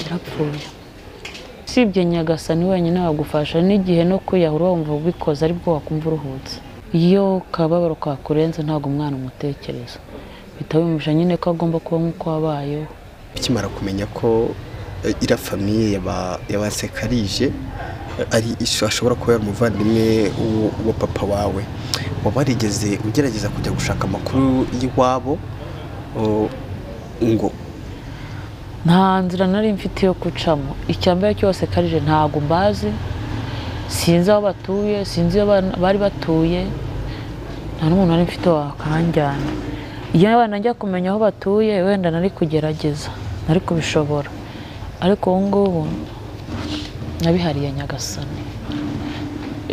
yarapfuye usibye nyagasani wenyine wagufasha n'igihe no kwiyahura wumva ubikoze aribwo wakumva uruhutse iyo kababaro kakurenze ntabwo umwana umutekereza bihita bimuja nyine ko agomba kuba nk'uko wabayeho ukimara kumenya ko eh, iriya famiye yabasekarije ari ashobora kuba yari umuvandimwe w'u- wa papa wawe waba warigeze ugerageza kujya gushaka amakuru y'iwabo o, ngo nta nzira nari mfite yo gucamo icya mbere cyose karije ntabwo mbazi sinzi aho batuye sinzi iyo bana- bari batuye nta n'umuntu nari mfite wakanjyana iyo abana najya kumenya aho batuye wenda nari kugerageza nari kubishobora ariko ubu ngubu nabihariye nyagasani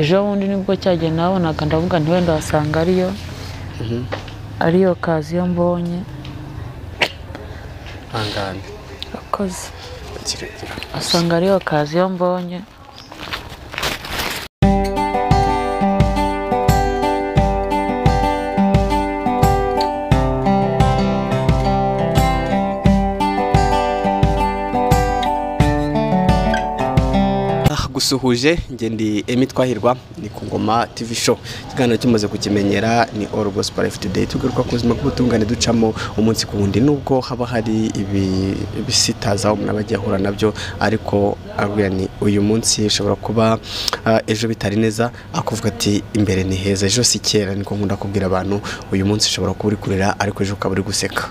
ejo bundi nibwo cyagiye nabonaga ndavuga nti wenda wasanga ariyo ariyo kaziyo mbonye hangane akoze kirekire asanga ariyo kazi iyo mbonye Ah, gusuhuje njye ndi emi twahirwa ni ku ngoma tv show ikiganiro kimaze kukimenyera ni all gospel life today tugaruka ku buzima bw'ubutungane ducamo umunsi ku wundi nubwo haba hari ibi- ibisitaza umuntu aba agiye ahura nabyo ariko abwira ni uyu munsi ushobora kuba ah, ejo bitari neza akuvuga ati imbere ni heza ejo si kera niko nkunda kubwira abantu uyu munsi ushobora kuba uri kurira ariko ejo ukaba uri guseka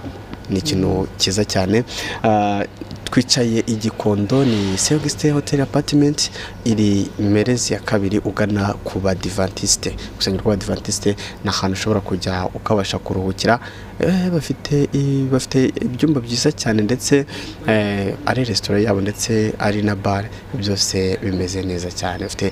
ni ikintu cyiza cyane Ah, twicaye i gikondo ni segisite hoteli apatimenti iri merezi ya kabiri ugana ku badivantisite gusenga rw'abadivantisite ni ahantu ushobora kujya ukabasha kuruhukira Eh, bafite i- bafite ibyumba byiza cyane ndetse eh, ari resitora yabo ndetse ari na bare byose bimeze neza cyane bafite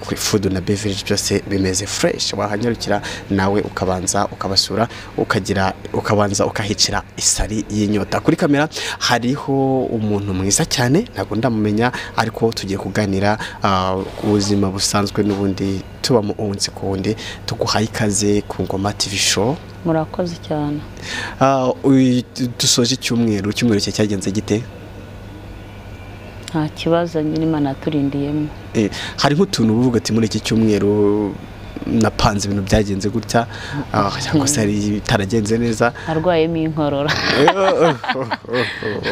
kuri fudu na beverage byose bimeze fureshi wahanyarukira nawe ukabanza ukabasura ukagira ukabanza ukahicira isari y'inyota kuri kamera hariho umuntu mwiza cyane ntabwo ndamumenya ariko tugiye kuganira ah, ku buzima busanzwe n'ubundi tubamo umunsi ku wundi tuguhaye ikaze ku ngoma tv show murakoze cyane Ah, uyu- dusoje icyumweru icyumweru cye cyagenze gite nta kibazo nyine imana yaturindiyemo Eh, hari nk'utuntu uvuga ati muri iki cyumweru napanze ibintu byagenze gutya ah, cyangwa se hari bitaragenze neza arwayemo inkorora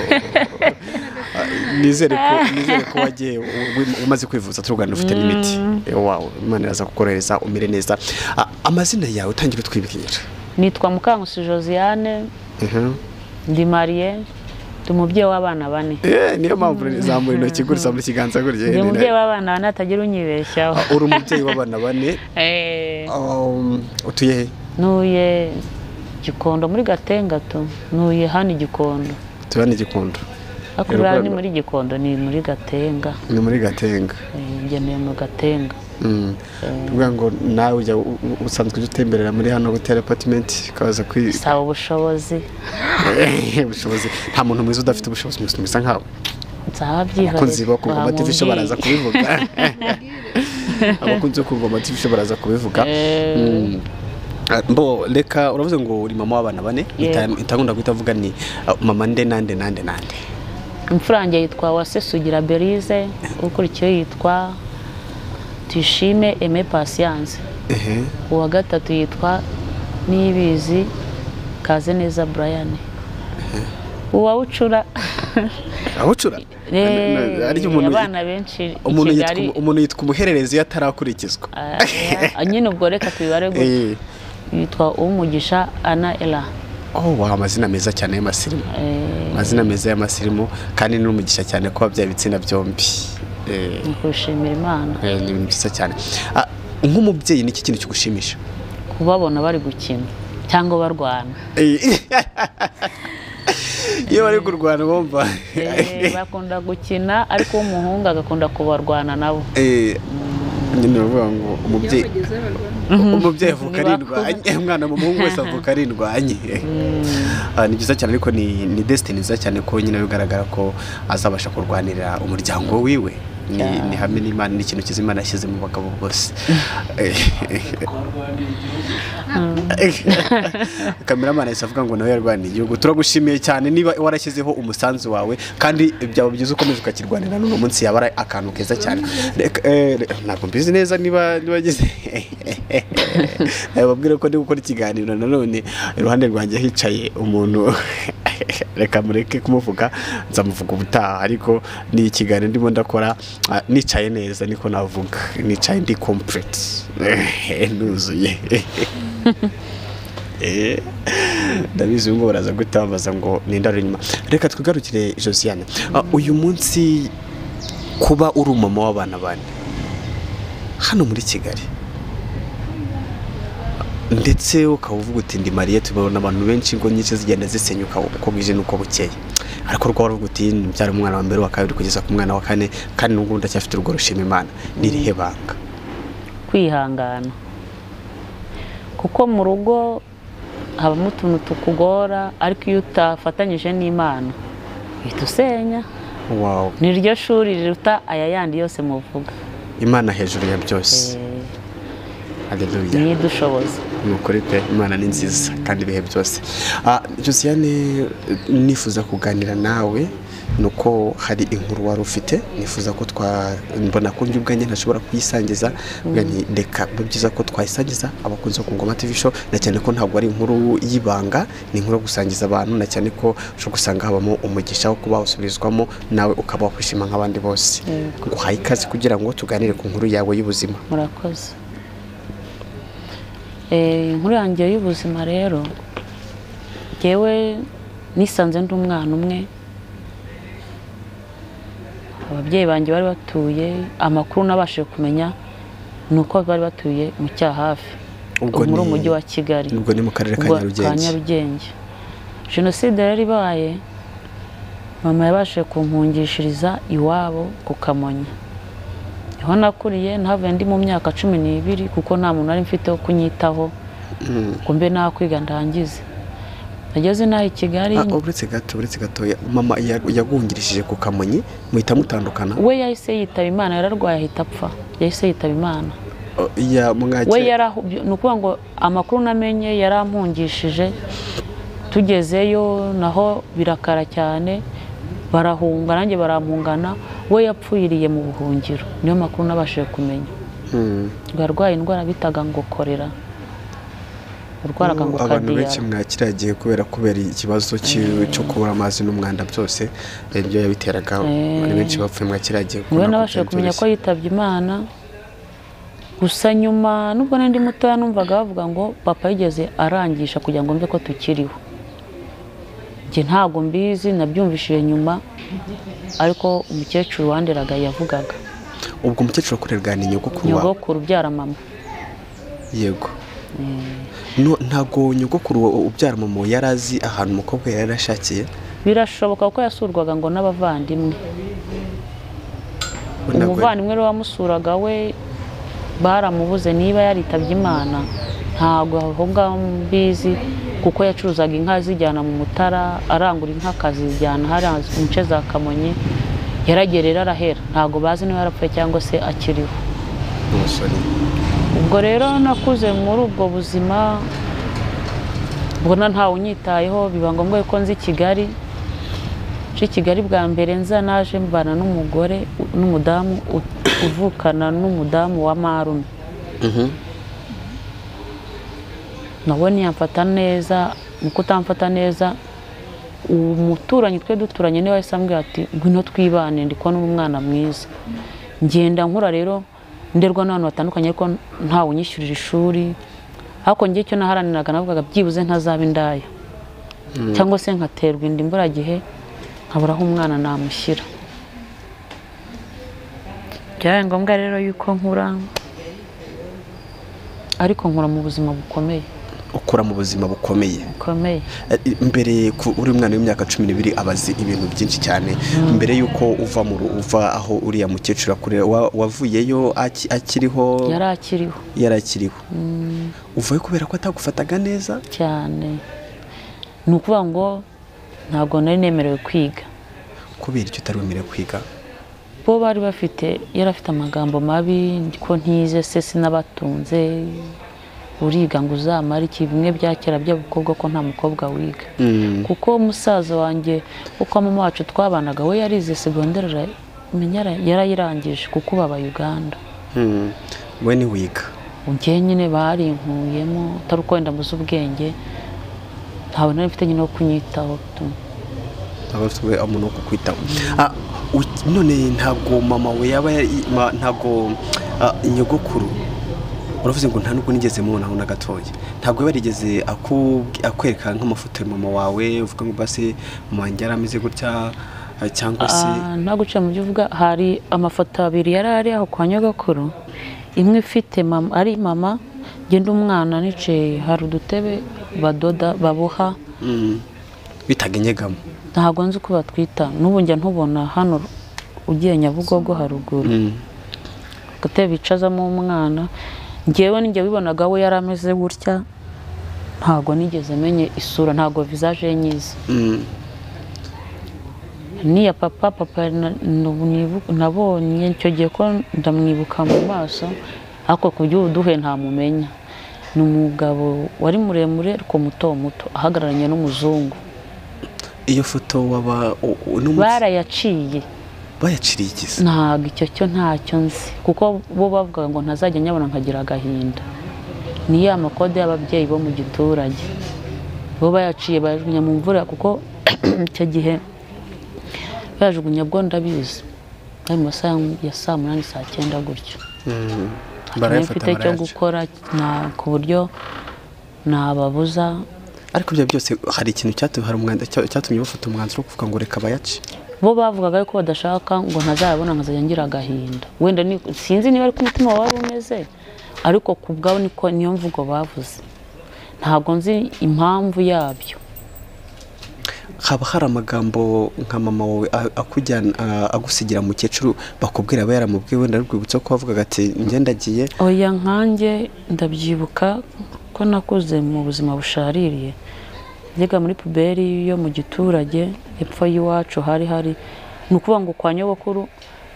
Ah, nizere ko nizere ko wagiye u- umaze kwivuza turugana ufite n'imiti Eh, wawe imana iraza kukorohereza umere neza Ah, amazina yawe utangira utwibwira nitwa mukangusi josiane Mhm. ndi mariye ndi umubyeyi w'abana bane Eh, niyo mpamvu nizamura intoki gutya mu kiganza gutya ndi umubyeyi w'abana bane hatagira unyibeshyaho Ah, uri umubyeyi w'abana bane Eh, Um, utuye he ntuye gikondo muri gatengatu ntuye hano i gikondo tuba ni gikondo hakurya ni Urwego. muri gikondo ni muri gatenga ni muri gatenga Eh, njye ntuye mu gatenga Mm. tuvuga ngo nawe ujya u- u- usanzwe ujya utemberera muri hano hoteli apatimenti ukaza kwi saba ubushobozi ubushobozi nta muntu mwiza udafite ubushobozi mwiza umeze nkawe nzabyihariye abakunzi bo ku ngoma tv show baraza kubivuga abakunzi bo ku ngoma tv show baraza kubivuga Eh. Mm. Ah, mbo reka uravuze ngo uri mama w'abana bane Yeah. Ita- itakunda guhita avuga ni ah, mama nde nande nande nande imfurange yitwa wasesugira berize ukurikiyeho yitwa tuyishime eme pasiyanse ehe uwa gatatu yitwa niyibizi kaze neza brian uwa bucura awucura ariko umuntu abana benshi i umuntu yitwa- kigali umuntu yitwa umuhererezi iyo atarakurikizwa eh, nyine ubwo reka tubibare gutya Eh, yitwa uwumugisha ana era oh wow amazina meza cyane y'amasirimu Eh, amazina meza y'amasirimu kandi ni umugisha cyane ko wabyaye ibitsina byombi Eh, nkushimira imana eh, ni ibintu byiza cyane Ah, nk'umubyeyi ni iki kintu kigushimisha kubabona bari gukina cyangwa barwana Eh, iyo bari kurwana bumva Eh, bakunda gukina ariko uw'umuhungu agakunda kubarwana nabo Eh, nyine bavuga ngo umubyeyi umubyeyi avuka Ni arindwanye umwana mu muhungu wese avuka arindwanye Ah, ni byiza cyane ariko ni ni desitini nziza cyane ko nyine bigaragara ko azabasha kurwanirira umuryango wiwe ni ni hamwe n'imana ni ikintu cyiza imana yashyize mu bagabo bose kameramani yahise avuga ngo nawe yarwaniye igihugu turagushimiye cyane niba warashyizeho umusanzu wawe kandi byaba byiza ukomeje ukakirwanira n'uno munsi yaba ari akantu keza cyane Reka, eh, re- ntabwo mbizi neza niba nibagize babwire ko ndi gukora ikiganiro nanone iruhande rwanjye hicaye umuntu reka mureke kumuvuga nzamuvuga ubutaha ariko ni ikiganiro ndimo ndakora ah, nicaye neza niko navuga nicaye ndi complete nuzuye Eh, ndabizi ubwo baraza gutambaza ngo nindare inyuma reka twigarukire josiane Ah, uyu munsi kuba uri umumama w'abana bane hano muri kigali ndetse ukaba uvuga uti ndi mariye tubona abantu benshi ngo nyinshi zigenda zisenyuka uko bwije n'uko bukeye ariko rwaba ruvuga uti mbyara umwana wa mbere wa kabiri kugeza ku mwana wa kane kandi n'ubwo ndacyafite urwo rushima imana ni irihe banga kwihangana kuko mu rugo habamo utuntu tukugora ariko iyo utafatanyije n'imana uhita usenya wawu ni ryo shuri riruta aya yandi yose muvuga imana hejuru ya byose Eh, haleluya ni idushoboza ni ukuri pe imana ni nziza kandi ibihe byose Ah, josiane nifuza kuganira nawe ni uko hari inkuru wari ufite nifuza ko twa mbona ko njye ubwanjye ntashobora kuyisangiza mbwa nti reka biba byiza ko twayisangiza abakunzi bo ku ngoma tv show na cyane ko ntabwo ari inkuru y'ibanga ni inkuru yo gusangiza abantu na cyane ko ushobora gusanga habamo umugisha wo kuba wasubirizwamo nawe ukaba wakwishima nk'abandi bose nguhaye ikaze kugira ngo tuganire ku nkuru yawe y'ubuzima murakoze Eh, inkuru yanjye y'ubuzima rero ngewe nisanze ndi umwana umwe ababyeyi banjye bari batuye amakuru nabashije kumenya ni uko bari batuye mu cyahafi Ubwo muri ni- umujyi wa kigali ubwo ni mu karere ka ubwo ka nyarugenge nyarugenge jenoside yari ibaye mama yabashije kumpungishiriza iwabo ku kamonyi niho nakuriye ntavuye ndi mu myaka cumi n'ibiri kuko nta muntu nari mfite wo kunyitaho Mm. ngo mbe naho kwiga ndangize nageze n'aho i kigali Ah, uretse gato uretse gato ya- mama ya- yagungirishije ku kamonyi muhita mutandukana we yahise yitaba imana yararwaye ahita apfa yahise yitaba imana Oh, ya mwake we yari aho- ni ukuvuga ngo amakuru namenye yari ampungishije tugezeyo naho birakara cyane barahunga nanjye barampungana we yapfiriye mu buhungiro niyo makuru nabashije kumenya Hmm. yarwaye indwara bitaga ngo korera urwaraga ngo abantu benshi kadiyara mwakiragiye kubera kubera ikibazo cy- cyo kubura amazi n'umwanda byose ibyo yabiteraga abantu benshi bapfuye mwakiragiye niwe kubera nabashije kumenya ko kubyumvise. yitabye imana gusa nyuma nubwo nari ndi mutoya numvaga bavuga ngo papa yigeze arangisha kugira ngo mbe ko tukiriho njye ntabwo mbizi nabyumvishije nyuma ariko umukecuru wanderaga yavugaga ubwo umukecuru akorerwa ni nyogokuru wawe nyogokuru ubyara mama yego No, ntabwo nyogokuru wa- ubyara mama yari azi ahantu umukobwa yari yarashakiye birashoboka ko yasurwaga ngo n'abavandimwe Ntabwo- umuvandimwe rero wamusuraga we baramubuze niba yaritabye imana ntabwo aho ngaho mbizi kuko yacuruzaga inka azijyana mu mutara arangura inka akazijyana hariya mu nce za kamonyi yaragerera arahera ntabwo bazi niba yarapfuye cyangwa se akiriho n'umusore ubwo rero nakuze muri ubwo buzima mbona ntawe unyitayeho biba ngombwa ko nzi kigali nje i kigali bwa mbere nza naje mbana n'umugore n'umudamu u- uvukana n'umudamu wa marume Mhm. nawe ntiyamfata neza mu kutamfata neza umuturanyi twe duturanye niwe wahise ambwira ati ngwino twibane ndi kubona uri umwana mwiza ngenda nkura rero nderwa n'abantu batandukanye ariko ntawe unyishyurira ishuri ariko njye icyo naharaniraga navugaga byibuze ntazaba indaya cyangwa se nkaterwa inda imburagihe nkabura aho umwana namushyira byabaye ngombwa rero yuko nkura ariko nkura mu buzima bukomeye ukura mu buzima bukomeye bukomeye mbere ku- uri umwana w'imyaka cumi n'ibiri aba azi ibintu byinshi cyane mbere y'uko uva mu ru- uva aho uriya mukecuru akorera wa- wavuyeyo aki- akiriho yari akiriho yari akiriho uvayo kubera ko atagufataga neza cyane ni ukuvuga ngo ntabwo nari nemerewe kwiga kubera icyo utari wemerewe kwiga bo bari bafite yari afite amagambo mabi ko ntize se sinabatunze uriga ngo uzamare iki bimwe bya kera by'abakobwa ko nta mukobwa wiga kuko musaza wanjye uko mama wacu twabanaga we yarize segonderi ara- yarayirangije kuko ubu aba uganda we ni wiga njye nyine barinkuyemo utari uko wenda mbuze ubwenge ntawe nari mfite nyine wo kunyitaho tu aba afite we- umuntu wo kukwitaho Ah, u- none ntabwo mama we yaba yari- ma- ntabwo ah, nyogokuru uravuze ngo nta nubwo nigeze mubonaho na gatoya ntabwo yaba yarigeze aku- akwereka nk'amafoto ya mama wawe uvuga ngo basi mama wanjye yari ameze gutya ah, cyangwa se Ah, nta guca mu byo uvuga hari amafoto abiri yari ari aho kwa nyogokuru imwe ifite mama ari mama genda umwana nicaye hari udutebe badoda baboha Mm. bitaga inyegamo ntabwo nzi uko batwita n'ubu njya ntubona hano ugiye nyabugogo haruguru Mm. agatebe bicazamo umwana ngewe ninjye wibonaga we yari ameze gutya ntabwo nigeze menye isura ntabwo vizaje ye nyizi Mm. niya papa papa na- nabunibu- nabonye icyo gihe ko ndamwibuka mu maso ariko ku by'ubuduhe ntamumenya ni umugabo wari muremure ariko muto muto ahagararanye n'umuzungu iyo foto waba u- u- n'umunsi- barayaciye bayaciriye igize ntabwo icyo cyo ntacyo nzi kuko bo bavugaga ngo ntazajya nyabona nkagira agahinda ni ya makode y'ababyeyi bo mu giturage bo bayaciye bayajugunya mu mvura kuko icyo gihe bayajugunya bwo ndabizi ari mu masaha ya saa munani saa cyenda gutyo Mm. ntabwo Barayafata, mfite cyo barayaca. gukora na- ku buryo nababuza ariko ibyo byose hari ikintu cyatumye hari umwanzu- cya- cyatumye bafata umwanzuro wo kuvuga ngo reka bayace bo bavugaga ko badashaka ngo ntazayabona nkazajya ngira agahinda wenda ni- sinzi niba ariko umutima waba umeze ariko ku bwabo niko niyo mvugo bavuze ntabwo nzi impamvu yabyo haba hari amagambo nka mama wawe a- akujyana a- agusigira mukecuru bakubwira aba yaramubwiye wenda rwibutso ko wavugaga ati njye ndagiye oya nkanjye ndabyibuka ko nakuze mu buzima bushaririye njyaga muri puberi yo mu giturage hepfo y'iwacu hari hari ni ukuvuga ngo kwa nyogokuru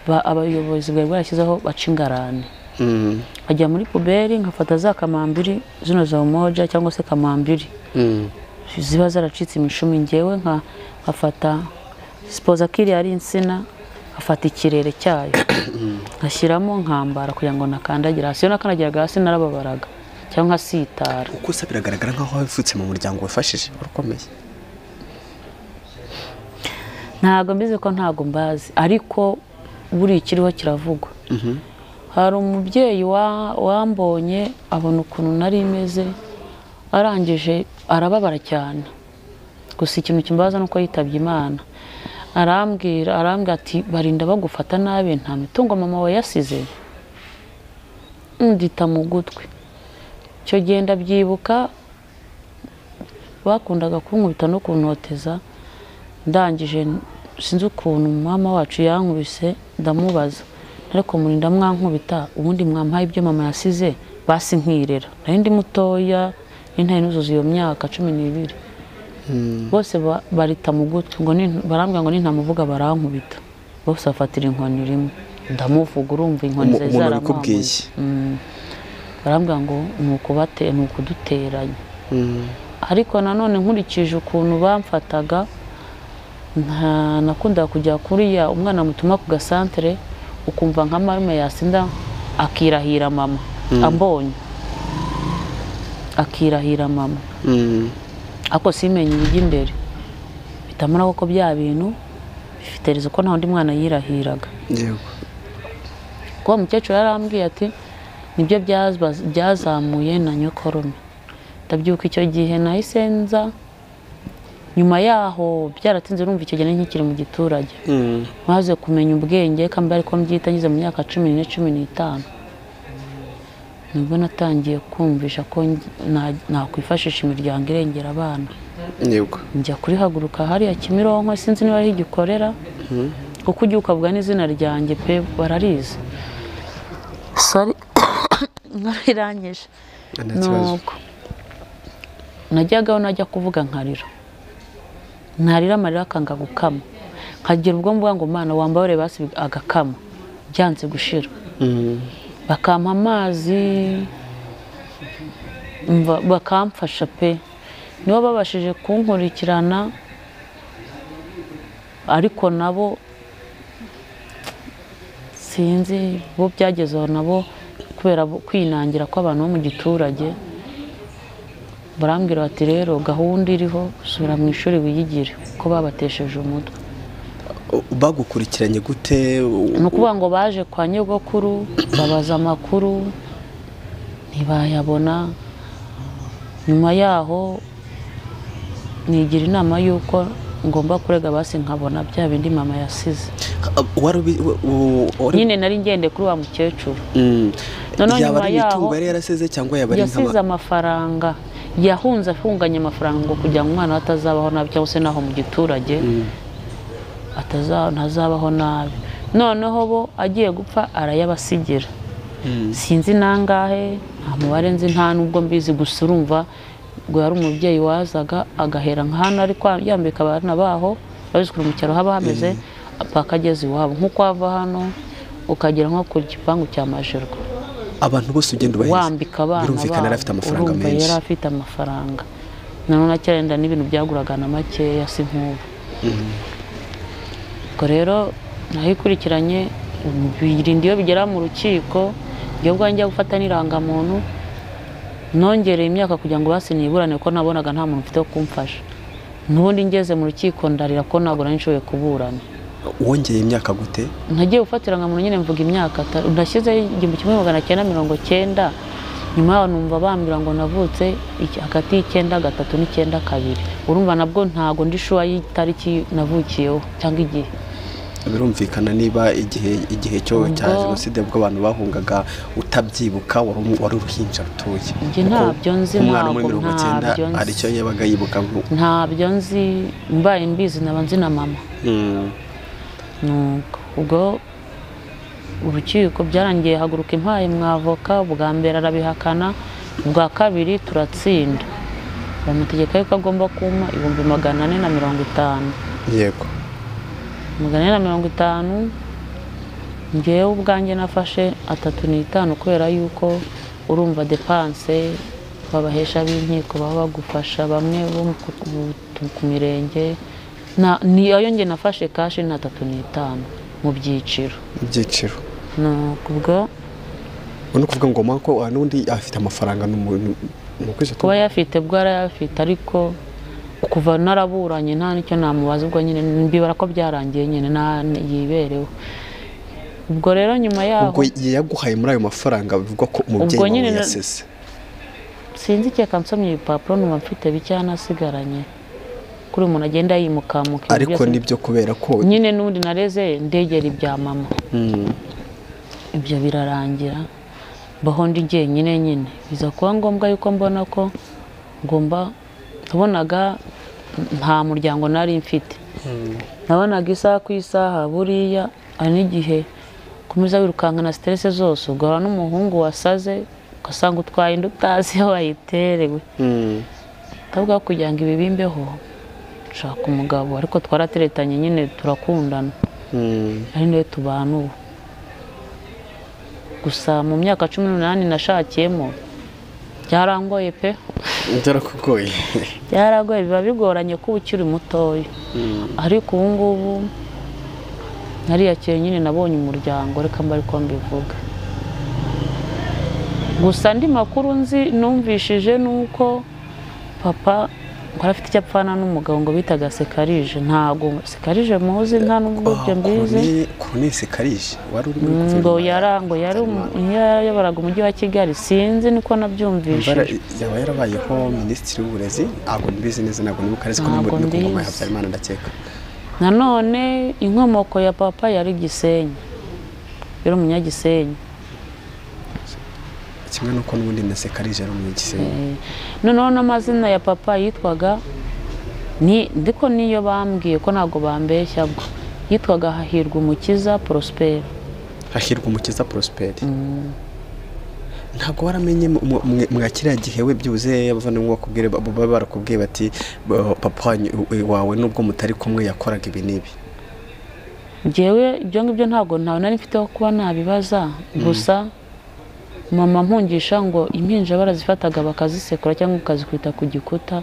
ba- abayobozi bwari bwarashyizeho baca ingarani Mm, nkajya muri puberi nkafata za kamambiri zino za umoja cyangwa se kamambiri mm, ziba zaracitse imishumi ngewe nka nkafata sipoza ko iriya ari insina nkafata ikirere cyayo nkashyiramo nkambara kugira ngo nakandagira hasi iyo nakandagiraga hasi narababaraga cyangwa nkasitara uko usa biragaragara nk'aho wavutse mu muryango wafashije urakomeye ntabwo mbizi ko ntabwo mbazi ariko buri ikiriho kiravugwa Mhm. hari umubyeyi wa- wambonye abona ukuntu nari meze arangije arababara cyane gusa ikintu kimbaza ni uko yitabye imana arambwira arambwira ati barinda bagufata nabi nta mitungo mama we yasize ndita mu gutwi icyo gihe ndabyibuka bakundaga kunkubita no kuntoteza ndangije sinzi ukuntu mama wacu yankubise ndamubaza ariko murinda mwankubita ubundi mwampaye ibyo mama yasize basi nkirera nari ndi mutoya nari ntari nuzuza iyo myaka cumi n'ibiri bose ba- barita mu gutwi ngo ni- barambwira ngo nintamuvuga barankubita bose bafatira inkoni rimwe ndamuvuga urumva inkoni Umu- zari umuntu zarampambuye. wabikubwiye. Mm. barambwira ngo ni ukubate ni ukuduteranya Mm, ariko nanone nkurikije ukuntu bamfataga nta nakundaga kujya kuriya umwana mutuma ku gasantere ukumva nka marume yasinda akirahira mama ambonye akirahira mama mm. ariko simenye ibijya imbere bitamara ko bya bintu bifite rezo ko nta wundi mwana yirahiraga Yego. kuko uwo mukecuru yarambwiye ati nibyo byazba- byazamuye na nyokorome ndabyibuka icyo gihe nahise nza nyuma yaho byaratinze urumva icyo gihe nari nkikiri mu giturage Mm, maze kumenya ubwenge kandi ariko mbyita ngeze mu myaka cumi n'ine cumi n'itanu nibwo natangiye kumvisha ko ngi- na- nakwifashisha imiryango irengera abana yego njya kurihaguruka hariya kimironko sinzi niba ari ho igikorera kuko ujya ukavuga n'izina ryanjye pe bararizi sori nkararangije nta kibazo nuko najyagaho najya kuvuga nkarira ntarira amarira akanga gukama nkagira ubwo mvuga ngo mwana wambaye basi agakama byanze gushira bakampa amazi mva- bakamfasha pe nibo babashije kunkurikirana ariko nabo sinzi bo byagezeho nabo kubera bo- kwinangira kw'abantu bo mu giturage barambwira bati rero gahunda iriho subira mu ishuri wiyigire ko babatesheje umutwe bagukurikiranye gute ni ukuvuga ngo baje kwa nyogokuru babaza amakuru ntibayabona nyuma yaho nigira inama y'uko ngomba kurega basi nkabona bya bindi mama yasize wari ubi- wa- wa- wari- nyine nari ngende kuri wa mukecuru Mm. Noneho yaba ari nyuma yaho- imitungo yari yaraseze cyangwa yaba ari yasize nk'ama amafaranga yahunze afunganye amafaranga ngo kugira ngo umwana we atazabaho nabi cyangwa se naho mu giturage ataza- ntazabaho nabi noneho bo agiye gupfa arayabasigira Mm. sinzi nangahe nta mubare nzi nta nubwo mbizi gusa urumva ngo yari umubyeyi wazaga agahera nk'ahantu ari kwa- yambika abana baho babizikura mu cyaro haba hameze paka ageze iwabo nk'uko wava hano ukagera nko ku gipangu cya majerwa abantu bose ugenda ubaheza wambika abana birumvikana yari babo, afite amafaranga urumva menshi yari afite amafaranga nanone acyarenda n'ibintu byaguraga na makeya si nk'ubu ubwo rero nayikurikiranye birinda iyo bigera mu rukiko iyo bwa njya gufata n'irangamuntu nongereye imyaka kugira ngo basiniburane kuko nabonaga nta muntu ufite wo kumfasha n'ubundi ngeze mu rukiko ndarira ko ntabwo nari nshoboye kuburana wongeye imyaka gute nagiye gufatira nka muntu nyine mvuga imyaka ata- ndashyizeho igihumbi kimwe magana cyenda mirongo cyenda nyuma yaho numva bambwira ngo navutse iki- hagati y'icyenda gatatu n'icyenda kabiri urumva nabwo ntabwo ndi shuwa y'itariki navukiyeho cyangwa igihe birumvikana niba igihe igihe cyo cya Ubwo- jenoside bwo abantu bahungaga utabyibuka wari um- wari uruhinja rutoye Njye Kuko ntabyo nzi, umwana wo muri ntabwo- mirongo icyenda ntabyo nzi. aricyo yabaga yibuka ntabyo nzi mbaye mbizi naba nzi na mama Mm. Nuko ubwo urukiko byarangiye haguruka impaye mwavoka ubwa mbere arabihakana ubwa kabiri turatsinda bamutegeka yuko agomba kumpa ibihumbi magana ane na mirongo itanu yego magana ane na mirongo itanu ngewe ubwanjye nafashe atatu n'itanu kubera yuko urumva depanse babahesha b'inkiko baba bagufasha bamwe bo ku- ku- ku mirenge Na- ni ayo nge nafashe kashi ni atatu n'itanu mu byiciro ibyiciro nuko ubwo ubona kuvuga ngo mako n'undi afite amafaranga ni umuntu ni ukwezi kuba yafite bwo yarayafite ariko kuva naraburanye nta n'icyo namubaza ubwo nyine mbibara ko byarangiye nyine nta- yibereho ubwo rero nyuma yaho ubwo yaguhaye muri ayo mafaranga bivugwa ko umubyeyi Ubwo nyine wawe na- yasese sinzi ikeka nsomye ibipapuro numva mfite bike asigaranye kuri uyu muntu agenda yimukamuka ibintu ariko byose. nibyo kubera ko nyine n'undi nareze ndegera ibya mama Mm. ibyo birarangira mbaho ndi jyenyine nyine biza kuba ngombwa yuko mbona ko ngomba nabonaga nta muryango nari mfite nabonaga isaha ku isaha buriya hari n'igihe ukomeza wirukankana siterese zose ugahura n'umuhungu wasaze ugasanga utwaye inda utazi aho wayiterewe Mm. ndavuga ko kugira ngo ibi bimbeho nshaka umugabo ariko twarateretanye nyine turakundana Mm. ari nawe tubana ubu gusa mu myaka cumi n'umunani nashakiyemo byarangoye pe byarakugoye byaragoye biba bigoranye ko uba ukiri mutoya ariko ubu ngubu nariyakiye nyine nabonye umuryango reka mba ariko mbivuga gusa andi makuru nzi numvishije ni uko papa ngo afite icyo apfana n'umugabo ngo bitaga sekarije ntabwo sekarije muzi nta n'ubwo ibyo mbizi koronesi karije wari uri muri Mm, ngo guverinoma ya- yari ngo yari umu- yarayoboraga umujyi wa kigali sinzi niko Mbara- nabyumvishije yaba yarabayeho minisitiri w'uburezi ntabwo mbizi neza ntabwo nibuka ariko ni Ntabwo muri mbizi. guverinoma ya habyarimana ndakeka nanone inkomoko ya papa yari gisenyi yari umunyagisenyi kimwe n'uko n'ubundi na sekarije ari umunyagisenyi Eh, noneho n'amazina ya papa yitwaga ni ndiko niyo bambwiye ko ntabwo bambeshya bwo yitwaga hahirwa umukiza porosiperi hahirwa umukiza prosperi ntabwo waramenye mu- mu- mwe- mwa kiriya gihe we byibuze abavandimwe bakubwire ba- baba barakubwiye bati "Ba- papa wanyu- wawe nubwo mutari kumwe yakoraga ibi n'ibi ngewe ibyo ngibyo ntabwo ntawe nari mfite aho kuba nabibaza gusa mama mpungisha ngo impinja barazifataga bakazisekura cyangwa bakazikubita ku gikuta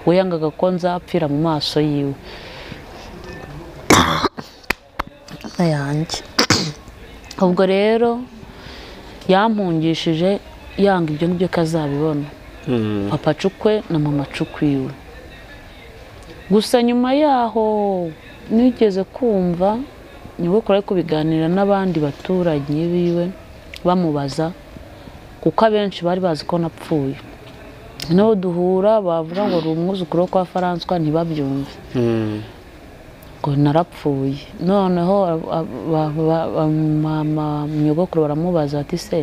we yangaga ko nzapfira mu maso yiwe yanjye ubwo rero yampungishije yanga ibyo ngibyo ko azabibona papa acukwe na mama acukwiwe gusa nyuma yaho nigeze kumva niwe kure kubiganira n'abandi baturage biwe bamubaza kuko abenshi bari bazi ko napfuye nabo duhura bavuga ngo uri umwuzukuru wo kwa faranswa ntibabyumve ngo narapfuye noneho nyogokuru baramubaza bati se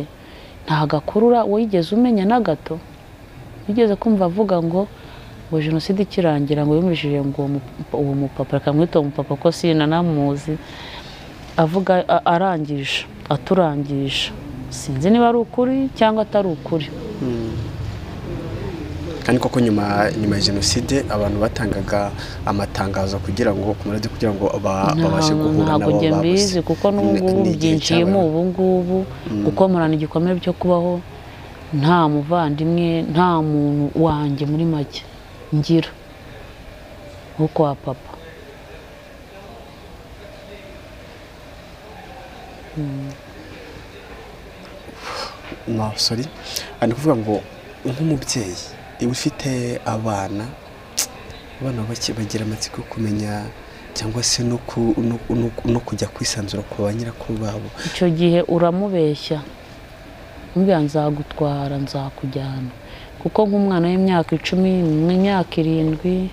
nta gakurura wigeze umenya na gato wigeze kumva avuga ngo ngo jenoside ikirangira ngo yumvishije ngo uwo mupapa reka mwite uwo mupapa ko sinanamuzi avuga arangije aturangisha sinzi niba ari ukuri cyangwa atari ukuri kandi koko nyuma nyuma ya jenoside abantu batangaga amatangazo kugira ngo ku maradiyo kugira ngo ba- babashe guhura ntabwo nabo njye mbizi kuko n'ubungubu byinjiyemo ubu ngubu gukomorana igikomere byo kubaho nta muvandimwe nta muntu wanjye muri make ngira wo kwa papa sori ni ukuvuga ngo nk'umubyeyi iyo ufite abana abana bake bagira amatsiko yo kumenya cyangwa se no ku- no- no- no kujya kwisanzura ku ba nyirakuru babo icyo gihe uramubeshya umubwira nzagutwara nzakujyana kuko nk'umwana w'imyaka icumi imyaka irindwi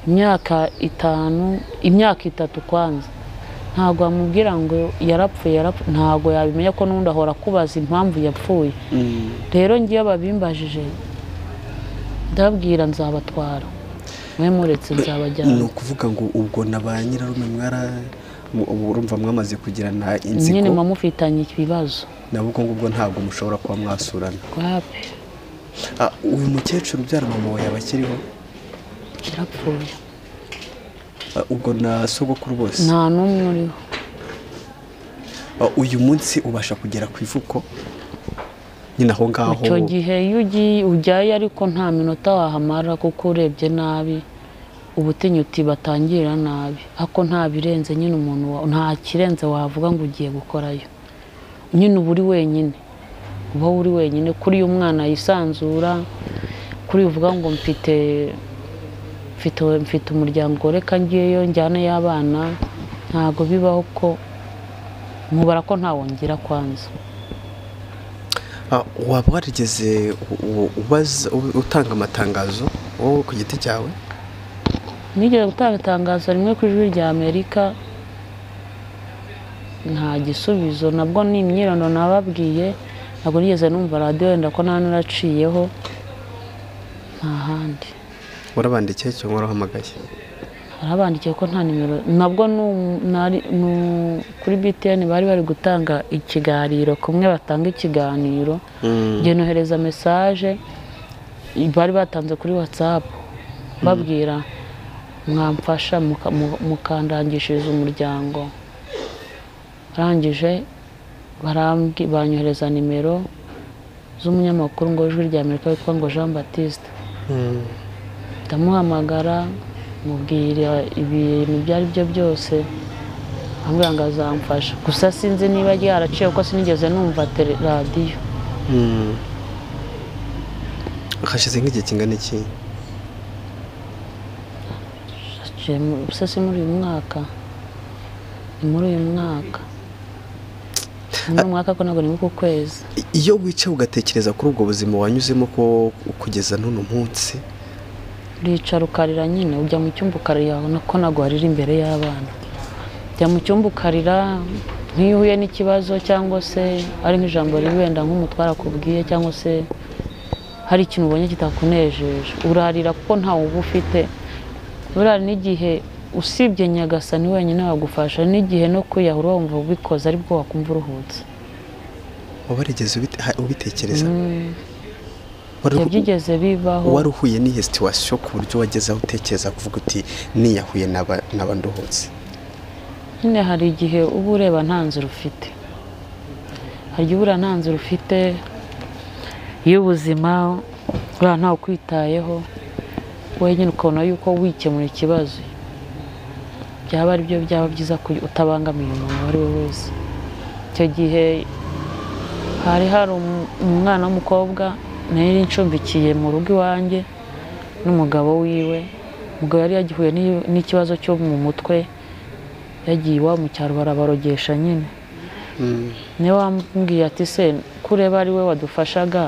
imyaka itanu imyaka itatu kwanza ntabwo wamubwira ngo yarapfuye yarapfuye ntabwo yabimenya ko n'ubundi ahora akubaza impamvu yapfuye Mm. rero ngewe babimbajije ndababwira nzabatwara mwe muretse ni nzabajyana ukuvuga ngo ubwo na ba nyirarume mwara mu- ubu urumva mwamaze kugirana nyine inzigo mufitanye ibibazo nabo ubwo ngubwo ntabwo mushobora kuba mwasurana rwapi Ah, uyu mukecuru ubyara mama wawe yaba akiriho yarapfuye Ah, ubwo na sogokuru bose nta n'umwe uriho Ah, uyu munsi ubasha kugera ku ivuko nyine aho ngaho icyo gihe iyo ugiye ujyayo ariko nta minota wahamara kuko urebye nabi uba utinya uti batangirira nabi ariko nta birenze nyine umuntu wa- nta kirenze wavuga ngo ugiye gukorayo nyine uba uri wenyine uba uri wenyine kuri uyu mwana yisanzura kuri uyu uvuga ngo mfite mfite mfite umuryango reka ngiyeyo njyane y'abana ntabwo bibaho ko mubara ko ntawongera kwanza Ah, waba warigeze u- u- ubaza- u- utanga amatangazo wowe ku giti cyawe nigeze gutanga itangazo rimwe ku ijwi rya amerika nta gisubizo nabwo ni imyirondoro nababwiye ntabwo nigeze numva radiyo wenda ko nta naraciyeho nta handi warabandikiye cyangwa warahamagaye arabandikiye ko nta nimero nabwo nu- nari- nu- kuri btn bari bari gutanga ikiganiro kumwe batanga ikiganiro Mm. njye nohereza mesaje bari batanze kuri watsapu babwira mwamfasha muka- mu- mukandangishiriza umuryango arangije barambwi- banyohereza nimero z'umunyamakuru ngo w'ijwi rya amerika witwa ngo jean batiste Mm. ndamuhamagara mubwira ibintu ibyo ari byo byose ambwira ngo azamfasha gusa sinzi niba ryaraciye kuko sinigeze numva tele- radiyo Mm. hashize nk'igihe kingana iki Haciye mu- se si muri uyu mwaka ni muri uyu mwaka ni muri uyu mwaka ko ntabwo ni muri uku kwezi I- iyo wicaye ugatekereza kuri ubwo buzima wanyuzemo ko kugeza n'uno munsi uricara ukarira nyine ujya mu cyumba ukarira ko ntabwo warira imbere y'abana ujya mu cyumba ukarira nk'iyo uhuye n'ikibazo cyangwa se ari nk'ijambo riri wenda nk'umutware akubwiye cyangwa se hari ikintu ubonye kitakunejeje urarira kuko ntawe uba ufite burari n'igihe usibye nyagasani wenyine wagufasha n'igihe no kwiyahura wumva ubikoze aribwo wakumva uruhutse wabarigeze ubitekereza Mm, Wari- ibyo byigeze bibaho wari uhuye n'iyo situwasiyo ku buryo wagezeho utekereza kuvuga uti niyahuye naba naba ndohotse nyine hari igihe uba ureba nta nzira ufite hari igihe ubura nta nzira ufite y'ubuzima uriya ntawe ukwitayeho wowe nyine ukabona yuko wikemura ikibazo byaba ari byo byaba byiza ku- utabangamiye umuntu uwo ari we wese icyo gihe hari hari um- umwana w'umukobwa nari ncumbikiye mu rugo iwanjye n'umugabo wiwe umugabo yari yagihuye n'i- n'ikibazo cyo mu mutwe yagiye iwabo mu cyaro barabarogesha nyine niwe wambwiye ati se kureba ari we wadufashaga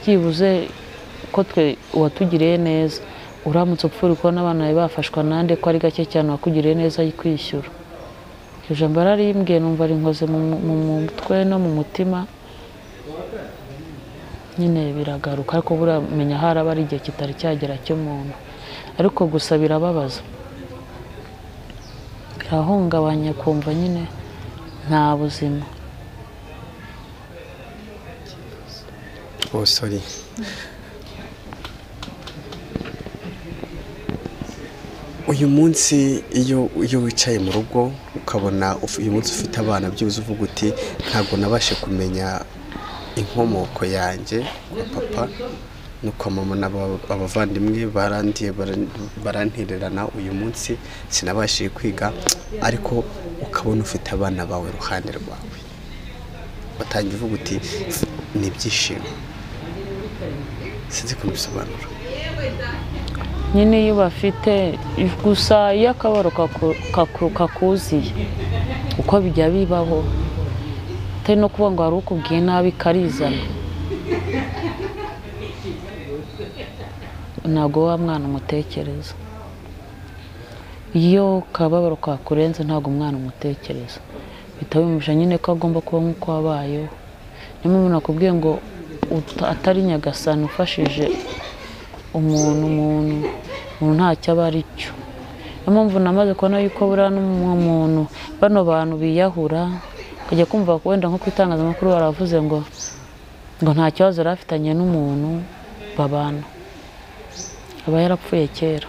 byibuze ko twe uwatugiriye neza uramutse upfura kubona abana bawe bafashwa nande ko ari gake cyane wakugiriye neza ayikwishyura iryo jambo yararimbwiye numva rinkoze mu mu- mu mutwe no mu mutima nyine biragaruka ariko buriya menya haraba ari igihe kitari cyagera cy'umuntu ariko gusa birababaza birahungabanya kumva nyine nta buzima oh sorry uyu munsi iyo iyo wicaye mu rugo ukabona uf- uyu munsi ufite abana byibuze uvuga uti ntabwo nabashe kumenya inkomoko yanjye kwa papa no kwa mama n'aba- abavandimwe barandiye baran- barantererana uyu munsi sinabashije kwiga ariko ukabona ufite abana bawe iruhande rwawe batangiye uvuga uti ni ibyishimo sinzi ko mbisobanura nyine iyo bafite gusa iyo akabaro kaku- kaku- kakuziye uko bijya bibaho atari no kuvuga ngo hari ukubwiye nabi karizana ntabwo wa mwana umutekereza iyo kababaro kakurenze ntabwo umwana umutekereza bihita bimuja nyine ko agomba kuba nk'uko wabayeho niyo mpamvu nakubwiye ngo uta- atari nyagasani ufashije umuntu umuntu umuntu ntacyo aba ari cyo niyo mpamvu namaze kubona yuko buriya n'umuntu bano bantu biyahura ukajya kumva wenda nko ku itangazamakuru baravuze ngo ngo nta kibazo yari afitanye n'umuntu babana aba yarapfuye kera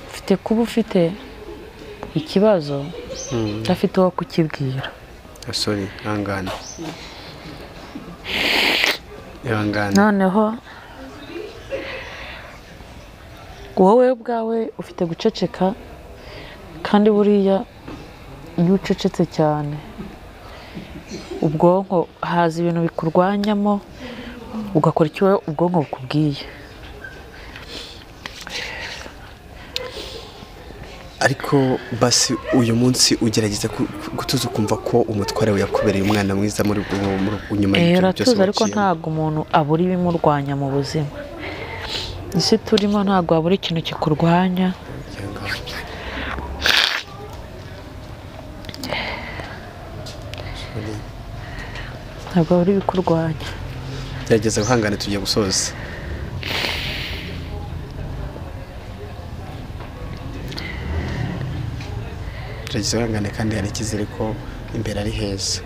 ufite kuba ufite ikibazo udafite uwo kukibwira sorry ihangane ihangane noneho wowe ubwawe ufite guceceka kandi buriya iyo ucecetse cyane ubwonko haza ibintu bikurwanyamo ugakora icyo wowe ubwonko bukubwiye ariko basi uyu munsi ugerageza ku- ku- gutuza ukumva ko umutware we yakubereye umwana mwiza muri mu- mu- mu- nyuma Eh, y'ibyo byose uratuzi ariko waciyemo. ntabwo umuntu abura ibimurwanya mu buzima isi turimo ntabwo habura ikintu kikurwanya Ihangane. Sorry. ntabwo habura ibikurwanya gerageza guhangana tugiye gusoza gerageza guhangane kandi hari icyizere ko imbere ari heza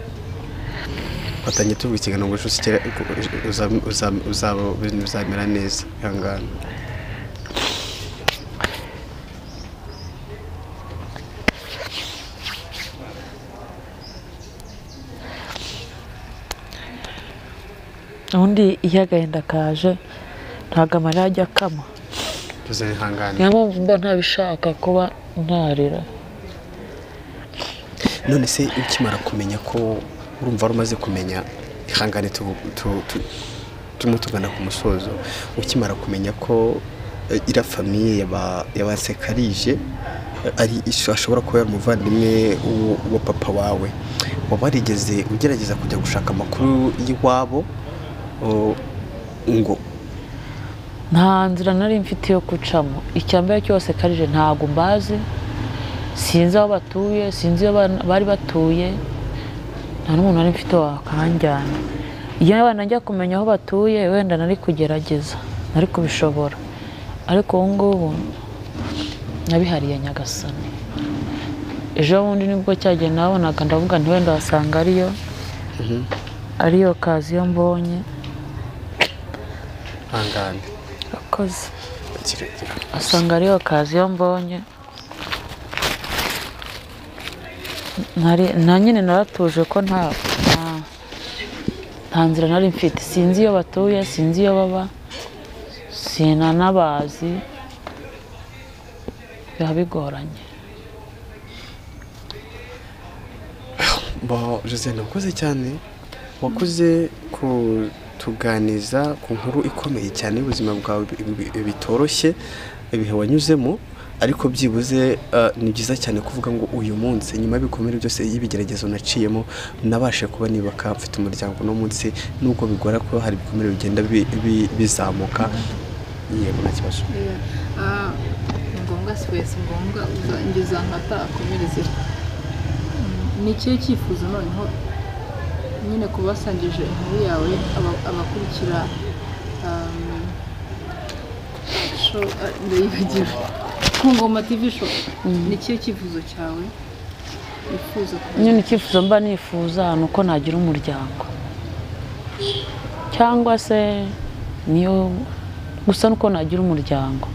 fatanye tuvuga ikiganiro ngo ejo usigere- uza- uza- uzaba- ibintu bizamera neza ihangane ubundi iyo agahinda kaje ntabwo amarira ajya akama tuze ihangane niyo mpamvu mba ntabishaka kuba ntarira none se ukimara kumenya ko urumva wari umaze kumenya ihangane tu- tu- tu- turimo tugana ku musozo ukimara kumenya ko eh, iriya famiye yaba- y'abasekarije eh, ari ashobora kuba yari umuvandimwe w'u- wa papa wawe waba warigeze ugerageza kujya gushaka amakuru y'iwabo o, ngo nta nzira nari mfite yo gucamo icya mbere cyose karije ntabwo mbazi sinzi aho batuye sinzi iyo bana- bari batuye nta n'umuntu nari mfite wakanjyana iyo abana njya kumenya aho batuye wenda nari kugerageza nari kubishobora ariko ubu ngubu nabihariye nyagasani ejo bundi nibwo cyagiye nabonaga ndavuga nti wenda wasanga ariyo ariyo kaziyo mbonye ihangane akoze kirekire asanga ariyo kaziyo mbonye Nari- na nyine naratuje ko nta nta- nta nzira nari mfite sinzi iyo batuye sinzi iyo baba sinanabazi biba bigoranye Bo Josiane wakoze cyane wakoze kutuganiza ku nkuru ikomeye cyane y'ubuzima bwawe bi- bi- bitoroshye ibihe wanyuzemo ariko byibuze eh, ni byiza cyane kuvuga ngo uyu munsi nyuma y'ibikomere byose y'ibigeragezo naciyemo nabashe kuba nibuka mfite umuryango uno munsi nubwo bigora ko hari ibikomere bigenda bi- bi- bizamuka yego nta kibazo Ah, ni ngombwa si wese ngombwa ngeze ahantu hatarakomerezera Mm, ni ikihe cyifuzo noneho nyine kuba wasangije inkuru yawe aba- abakurikira um, show, ah, ndayibagira ku ngoma tv show ni ikihe cyifuzo cyawe wifuza kuba nyine icyifuzo mba nifuza ni uko nagira umuryango cyangwa se niyo gusa nuko nagira umuryango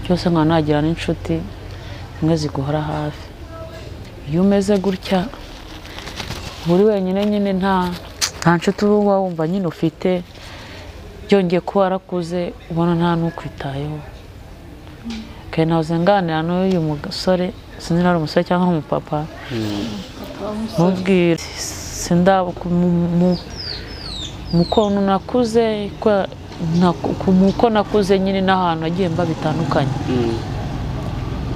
cyose nkaba nagira n'inshuti zimwe ziguhora hafi iyo umeze gutya uri wenyine nyine nta nta nshuti uba wumva nyine ufite byongeye kuba warakuze ubona nta n'ukwitayeho kandi nawe uzenganira n'uyu musore sinzi niba ari umusore cyangwa ari umupapa mubwire sindaba mukuntu nakuze kwa- na- ku- mu uko nakuze nyine n'ahantu nagiye mba bitandukanye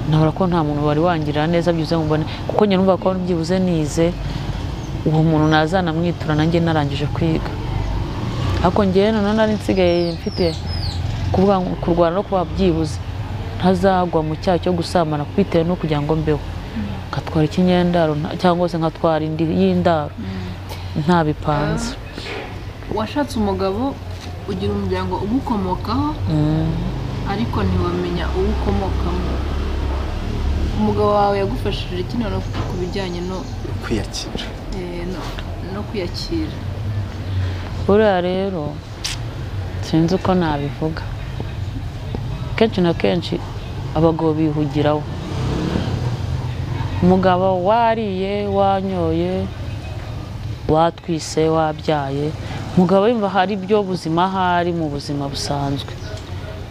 nabura ko nta muntu wari wangirira neza byibuze mubone kuko njye numva ko byibuze nize uwo muntu nazanamwitura nanjye narangije kwiga ariko njyewe noneho nari nsigaye mfite kuvuga ngo kurwana no kuba byibuze ntazagwa mu cyaha cyo gusambana bitewe no kugira ngo mbeho nkatwara ikinyendaro nta- cyangwa se nkatwara indi y'indaro nta bipanze washatse umugabo ugira umuryango ugukomokaho ariko ntiwamenya uwo ukomokamo umugabo wawe yagufashije iki noneho ku bijyanye no, kwiyakira eh, no, no kwiyakira buriya rero sinzi uko nabivuga kenshi na kenshi abagabo bihugiraho umugabo wariye wanyoye watwise wabyaye umugabo yumva hari ibyo buzima ahari mu buzima busanzwe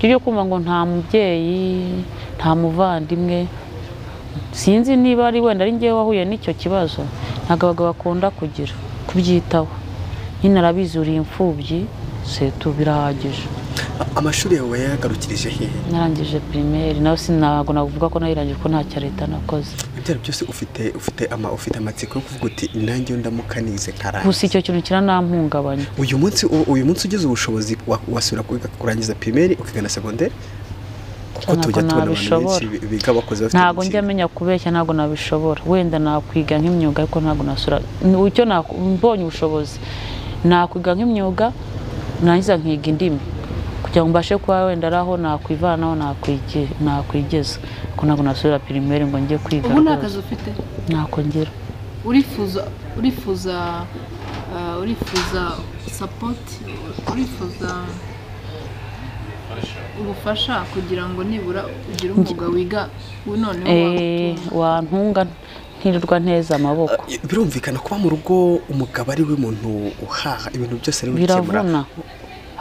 ibyo byo kumva ngo nta mubyeyi nta muvandimwe sinzi niba ari wenda ari njyewe wahuye n'icyo kibazo ntabwo abagabo bakunda kugira kubyitaho nyine arabizi uri imfubyi setu birahagije A- amashuri yawe yayagarukirije hehe narangije pirimeri nawe sinago navuga ko nayirangije kuko ntacyo leta nakoze ibyaro byose ufite ufite ama ufite amatsiko yo kuvuga uti nanjye ndamuka nize nkarangiza gusa icyo kintu kiranampungabanya uyu munsi u- uyu munsi ugize ubushobozi wa- wasubira kwiga- kurangiza primeri ukiga na segonderi kuko Ntabwo tujya tubona abantu benshi nabishobora. bi- biga bakoze bafite ntabwo njya imitsi. menya kubeshya ntabwo nabishobora wenda nakwiga nk'imyuga ariko ntabwo nasura icyo naku- mbonye ubushobozi nakwiga nk'imyuga nangiza nkiga indimi kugira ngo mbashe kuba wenda ari aho nakwivanaho nakwige- nakwigeza kuko ntabwo nasubira pirimeri ngo njye kwiga ubu nta rwose. kazi ufite nakongera urifuza urifuza ah, urifuza sapoti urifuza ubufasha kugira ngo nibura ugire umwuga wiga noneho Eh, wantunga wagutunga ntirirwa nteza amaboko Ah, birumvikana kuba mu rugo umugabo ari we muntu uhaha ibintu byose ari we ukemura biravuna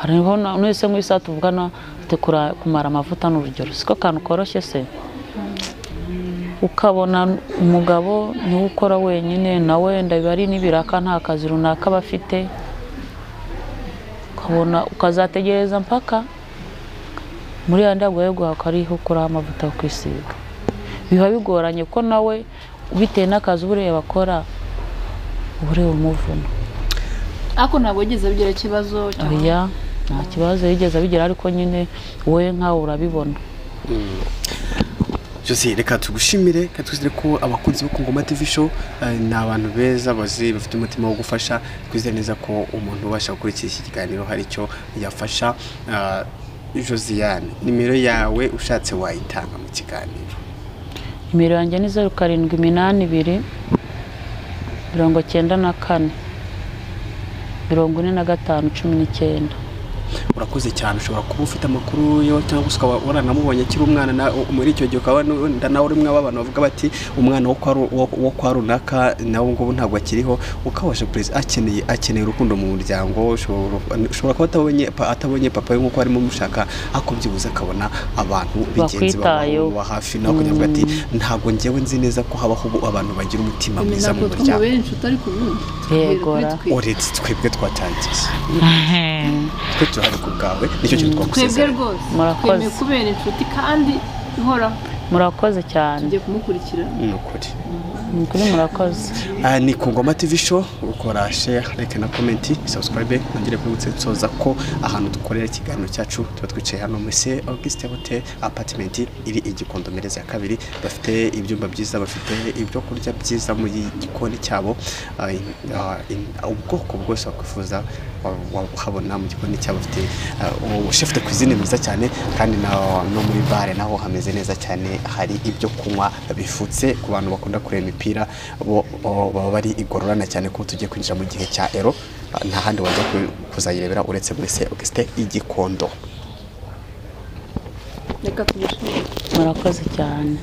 hariho na- n'ese nk'isaha tuvugana ufite kura- kumara amavuta n'urugero siko kantu koroshye se ukabona umugabo niwe ukora wenyine nawe wenda biba ari n'ibiraka nta kazi runaka aba afite ukabona ukazategereza mpaka muri ya ndabwo yo guhaka ariho ukuraho amavuta yo kwisiga biba bigoranye ko nawe bitewe n'akazi uba ureba akora uba ureba umuvuna ariko ntabwo wigeze abigira ikibazo cyangwa oya nta kibazo yigeze abigira ariko nyine wowe nkawe urabibona Jose reka tugushimire reka twizere ko abakunzi bo Kungoma TV show eh, ni abantu beza bazi bafite umutima wo gufasha twizere neza ko umuntu ubasha gukurikira iki kiganiro hari icyo yafasha Ah, Josiane nimero yawe ushatse wayitanga mu kiganiro nimero yanjye ni zeru karindwi iminani ibiri mirongo cyenda na kane mirongo ine na gatanu cumi n'icyenda urakoze cyane ushobora kuba ufite amakuru yo cyangwa se ukaba waranamubonye akiri umwana na- muri icyo gihe ukaba wenda nawe uri mwe abantu bavuga bati umwana wo kwa ru- wo- wo kwa runaka nawe ngubu ntabwo akiriho ukabasha perezida akeneye akeneye urukundo mu muryango ushobora ushobora kuba atabonye pa- atabonye papa we nk'uko arimo mushaka ako byibuze akabona abantu bigenzi Bakwitayeho. bawe ba hafi nawe kugira ngo ati ntabwo ngewe nzi neza ko habaho ubu abantu bagira umutima Ibi mwiza mu ntabwo muryango twumubera inshuti ariko ubundi Yegora. uretse twebwe twatangiye twe turahari ku bwawe nicyo kintu twebwe twagusezerera rwose Murakoze. twemeye kubera inshuti kandi ihoraho murakoze cyane tugiye kumukurikirana ni ukuri ni ukuri murakoze Aha ni ku ngoma tv show ukora share like na comment subscribe nongere kwibutse nsoza ko ahantu dukorera ikiganiro cyacu tuba twicaye hano muri se Auguste Hotel apartment iri i Gikondo Mereza ya kabiri bafite ibyumba byiza bafite ibyo kurya byiza mu gikoni cyabo Ah, in- ah, in- ubwoko bwose wakwifuza wa- wabuhabona mu gikoni cyabo bafite chef de cuisine mwiza cyane kandi na- no muri bare naho hameze neza cyane hari ibyo kunywa bifutse ku bantu bakunda kureba imipira bo bo- baba bari igororana cyane ko tugiye kwinjira mu gihe cya ero Ah, nta handi wajya ku- kuzayirebera uretse muri se Auguste igikondo reka tubishime murakoze cyane